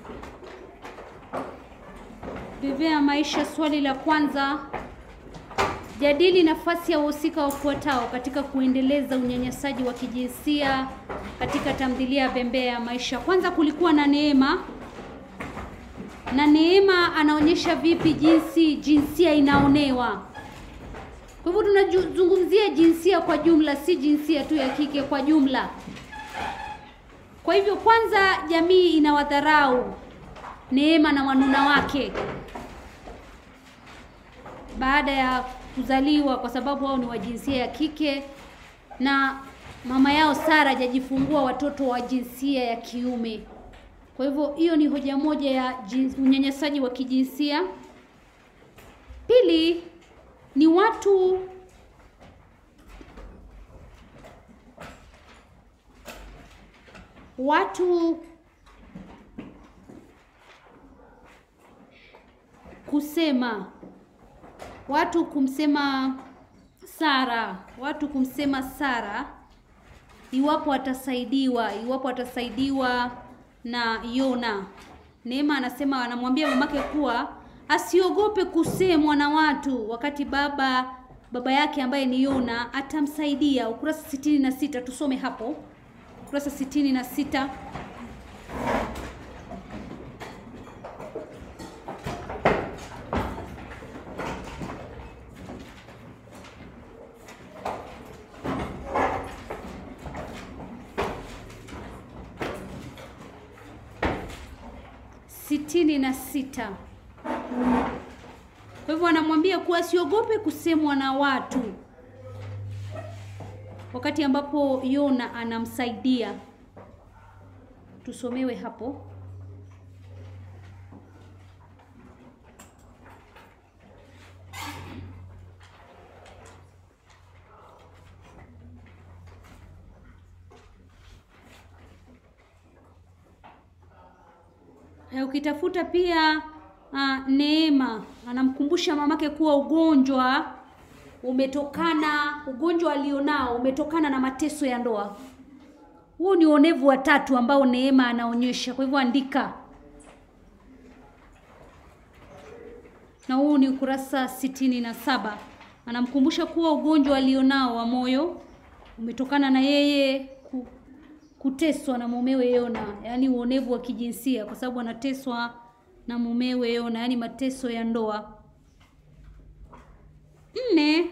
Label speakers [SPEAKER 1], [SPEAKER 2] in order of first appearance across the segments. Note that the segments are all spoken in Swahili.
[SPEAKER 1] Vivea maisha, swali la kwanza. Jadili nafasi ya wahusika wafuatao katika kuendeleza unyanyasaji wa kijinsia katika tamthilia ya Bembea ya Maisha. Kwanza kulikuwa na Neema, na Neema anaonyesha vipi jinsi jinsia inaonewa. Kwa hivyo tunazungumzia jinsia kwa jumla, si jinsia tu ya kike, kwa jumla. Kwa hivyo, kwanza jamii inawadharau Neema na wanuna wake baada ya kuzaliwa, kwa sababu wao ni wa jinsia ya kike na mama yao Sara hajajifungua watoto wa jinsia ya kiume. Kwa hivyo hiyo ni hoja moja ya unyanyasaji wa kijinsia. Pili ni watu watu kusema watu kumsema Sara, watu kumsema Sara iwapo atasaidiwa, iwapo atasaidiwa na Yona. Neema anasema anamwambia mamake kuwa asiogope kusemwa na watu, wakati baba baba yake ambaye ni Yona atamsaidia. Ukurasa sitini na sita tusome hapo, ukurasa sitini na sita. sitini na sita. Kwa hivyo anamwambia kuwa asiogope kusemwa na watu, wakati ambapo Yona anamsaidia. Tusomewe hapo. Ukitafuta pia uh, Neema anamkumbusha mamake kuwa ugonjwa umetokana, ugonjwa alionao umetokana na mateso ya ndoa. Huu ni uonevu wa tatu ambao Neema anaonyesha. Kwa hivyo andika, na huu ni ukurasa sitini na saba. Anamkumbusha kuwa ugonjwa alionao wa moyo umetokana na yeye kuteswa na mumewe Yona, yaani uonevu wa kijinsia, kwa sababu anateswa na mumewe Yona, yaani mateso ya ndoa. Nne,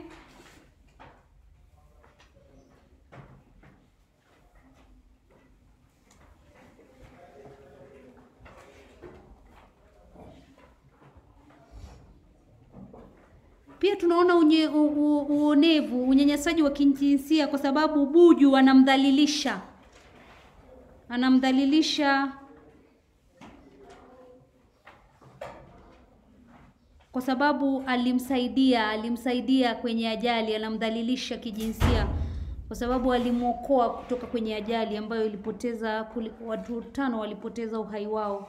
[SPEAKER 1] pia tunaona unye, u, u, uonevu, unyanyasaji wa kijinsia kwa sababu Buju anamdhalilisha anamdhalilisha kwa sababu alimsaidia alimsaidia kwenye ajali, anamdhalilisha kijinsia kwa sababu alimwokoa kutoka kwenye ajali ambayo ilipoteza watu tano walipoteza uhai wao.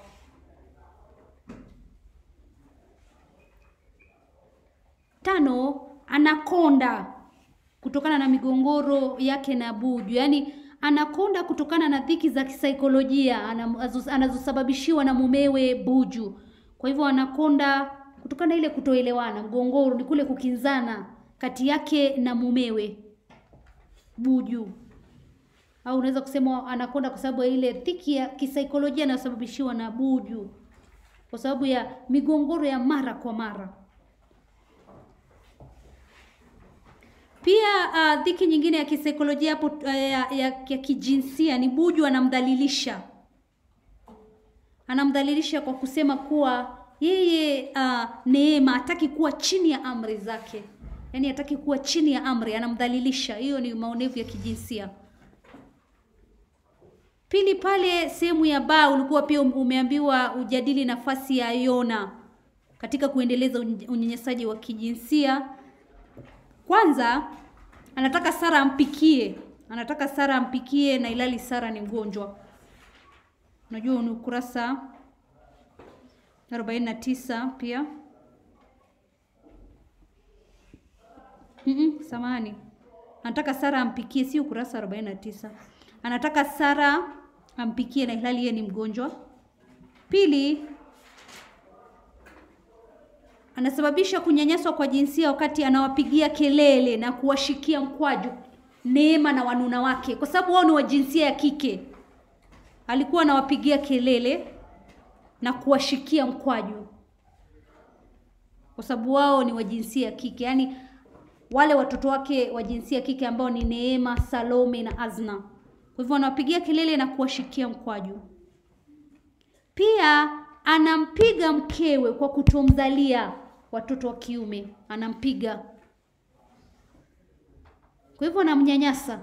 [SPEAKER 1] Tano, anakonda kutokana na migongoro yake na Buju, yaani anakonda kutokana na dhiki za kisaikolojia anazosababishiwa na mumewe Buju. Kwa hivyo anakonda kutokana na ile kutoelewana, mgongoro ni kule kukinzana kati yake na mumewe Buju, au unaweza kusema anakonda kwa sababu ya ile dhiki ya kisaikolojia inayosababishiwa na Buju, kwa sababu ya migongoro ya mara kwa mara. Pia uh, dhiki nyingine ya kisaikolojia hapo uh, ya, ya, ya kijinsia ni Buju anamdhalilisha, anamdhalilisha kwa kusema kuwa yeye uh, Neema hataki kuwa chini ya amri zake, yaani hataki kuwa chini ya amri, anamdhalilisha. Hiyo ni maonevu ya kijinsia. Pili, pale sehemu ya ba ulikuwa pia umeambiwa ujadili nafasi ya Yona katika kuendeleza unyanyasaji wa kijinsia. Kwanza anataka Sara ampikie, anataka Sara ampikie na ilali Sara ni mgonjwa. Unajua ni ukurasa 49 pia. Mm -mm, samahani. Anataka Sara ampikie, si ukurasa 49. Anataka Sara ampikie na ilhali yeye ni mgonjwa. Pili, anasababisha kunyanyaswa kwa jinsia wakati anawapigia kelele na kuwashikia mkwaju Neema na wanuna wake, kwa sababu wao ni wa jinsia ya kike. Alikuwa anawapigia kelele na kuwashikia mkwaju kwa sababu wao ni wa jinsia ya kike, yaani wale watoto wake wa jinsia ya kike ambao ni Neema, Salome na Azna. Kwa hivyo anawapigia kelele na kuwashikia mkwaju. Pia anampiga mkewe kwa kutomzalia watoto wa kiume, anampiga. Kwa hivyo anamnyanyasa,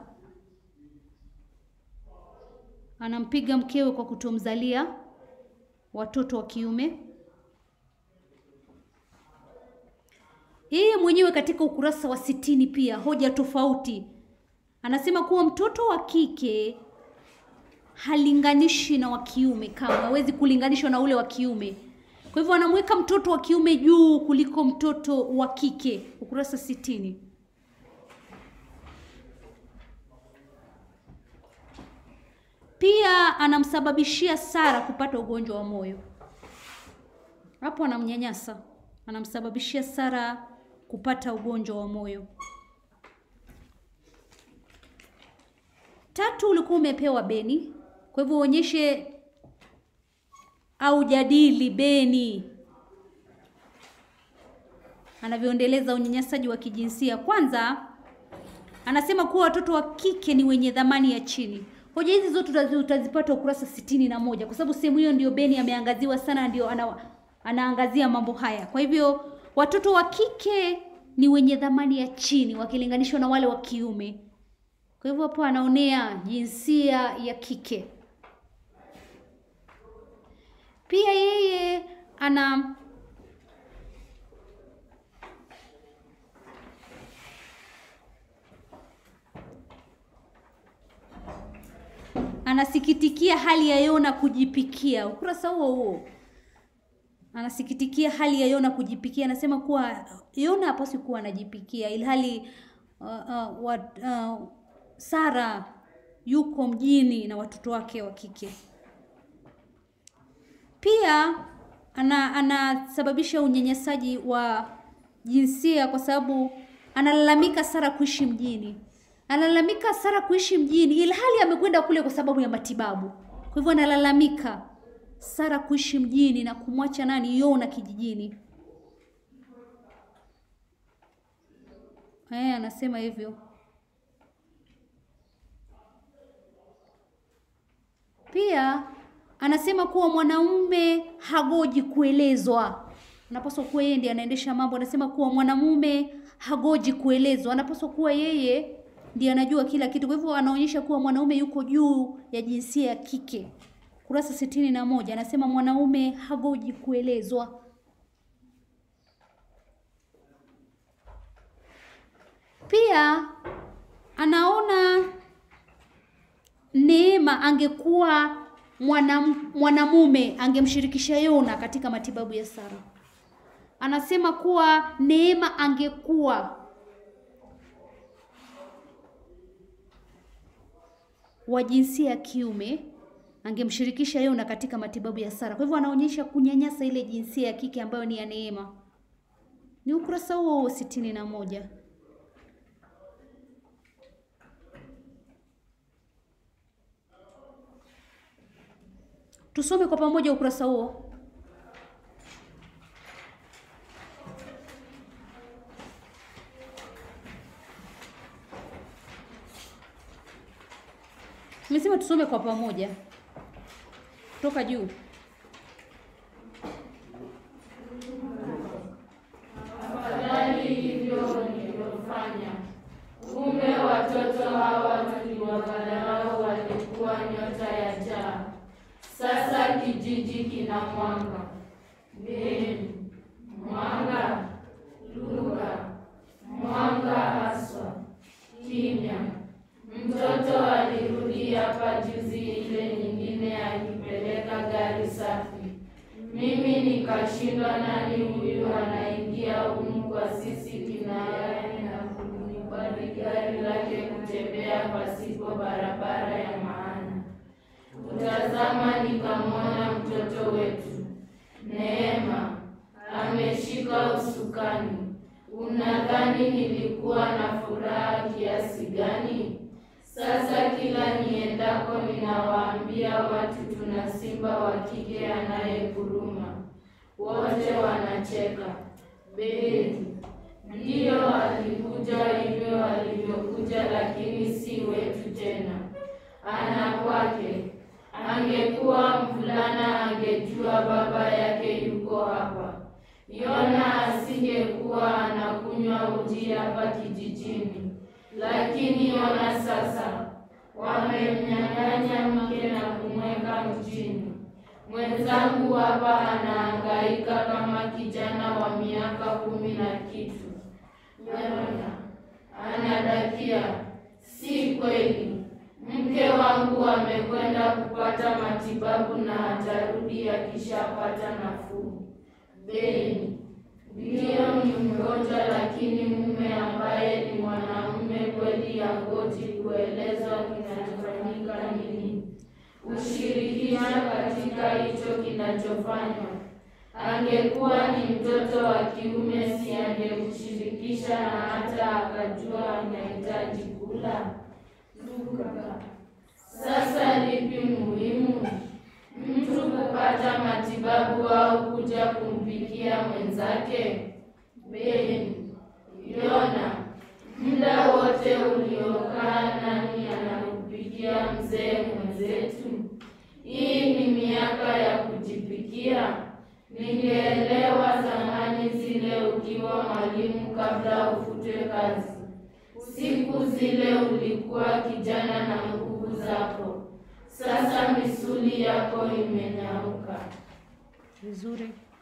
[SPEAKER 1] anampiga mkewe kwa kutomzalia watoto wa kiume. Yeye mwenyewe katika ukurasa wa sitini pia hoja tofauti anasema kuwa mtoto wa kike halinganishi na wa kiume, kama hawezi kulinganishwa na ule wa kiume. Kwa hivyo anamweka mtoto wa kiume juu kuliko mtoto wa kike, ukurasa sitini. Pia anamsababishia Sara kupata ugonjwa wa moyo. Hapo anamnyanyasa, anamsababishia Sara kupata ugonjwa wa moyo. Tatu, ulikuwa umepewa beni, kwa hivyo uonyeshe au jadili beni anavyoendeleza unyanyasaji wa kijinsia. Kwanza anasema kuwa watoto wa kike ni wenye dhamani ya chini. Hoja hizi zote utazipata ukurasa sitini na moja kwa sababu sehemu hiyo ndio beni ameangaziwa sana, ndio ana, anaangazia mambo haya. Kwa hivyo watoto wa kike ni wenye dhamani ya chini wakilinganishwa na wale wa kiume. Kwa hivyo hapo anaonea jinsia ya kike. Pia yeye ana anasikitikia hali ya Yona kujipikia. Ukurasa huo huo anasikitikia hali ya Yona kujipikia. Anasema kuwa Yona hapaswi kuwa anajipikia, ilhali uh, uh, wat, uh, Sara yuko mjini na watoto wake wa kike. Pia ana anasababisha unyanyasaji wa jinsia kwa sababu analalamika Sara kuishi mjini, analalamika Sara kuishi mjini ilhali amekwenda kule kwa sababu ya matibabu. Kwa hivyo analalamika Sara kuishi mjini na kumwacha nani Yona kijijini. Eh, anasema hivyo. Pia anasema kuwa mwanaume hagoji kuelezwa, anapaswa kuwa yeye ndiye anaendesha mambo. Anasema kuwa mwanamume hagoji kuelezwa, anapaswa kuwa yeye ndiye anajua kila kitu. Kwa hivyo anaonyesha kuwa mwanaume yuko juu ya jinsia ya kike. Kurasa sitini na moja anasema mwanaume hagoji kuelezwa. Pia anaona Neema angekuwa mwanam, mwanamume angemshirikisha Yona katika matibabu ya Sara. Anasema kuwa Neema angekuwa wa jinsia ya kiume angemshirikisha Yona katika matibabu ya Sara. Kwa hivyo anaonyesha kunyanyasa ile jinsia ya kike ambayo ni ya Neema. Ni ukurasa huo huo sitini na moja. Tusome kwa pamoja ukurasa huo. Nimesema tusome kwa pamoja toka juu.
[SPEAKER 2] Afadhali hivyo nilivyofanya. Kumbe watoto hawa tuliwadharau walikuwa nyota ya jaa. Sasa kijiji kina mwanga. Beni, mwanga, lugha, mwanga haswa, kimya. Mtoto alirudi hapa juzi ile nyingine akipeleka gari safi. Mimi nikashindwa, nani huyu anaingia humu kwa sisi kinayani na kulikubali gari lake kutembea pasipo barabara ya maana. Kutazama nikamwona mtoto wetu Unadhani nilikuwa na furaha kiasi gani? Sasa kila niendako ninawaambia watu tuna simba wa kike anayeguruma. Wote wanacheka. Beli, ndiyo alikuja hivyo alivyokuja, lakini si wetu tena, ana kwake. Angekuwa mvulana angejua baba yake yuko hapa. Yona asingekuwa anakunywa uji hapa kijijini. Lakini Yona sasa wamemnyang'anya mke na kumweka mjini. Mwenzangu hapa anahangaika kama kijana wa miaka kumi na kitu. Yona anadakia, si kweli. Mke wangu amekwenda kupata matibabu na atarudi akishapata nafuu. Beni, ndiyo ni mgonjwa, lakini mume ambaye ni mwanamume kweli yangoji kuelezwa kinachofanyika nini, ushirikisha katika hicho kinachofanywa. Angekuwa ni mtoto wa kiume, si angemshirikisha na hata akajua anahitaji kula. Luka, sasa lipi muhimu? Mtu kupata matibabu au kuja kumpikia mwenzake? Beni, Yona, muda wote uliokaa nani anakupikia mzee mwenzetu? Hii ni miaka ya kujipikia. Ningeelewa zamani zile ukiwa mwalimu kabla ufutwe kazi. Siku zile ulikuwa kijana na nguvu zako. Sasa misuli yako imenyauka.
[SPEAKER 1] Vizuri.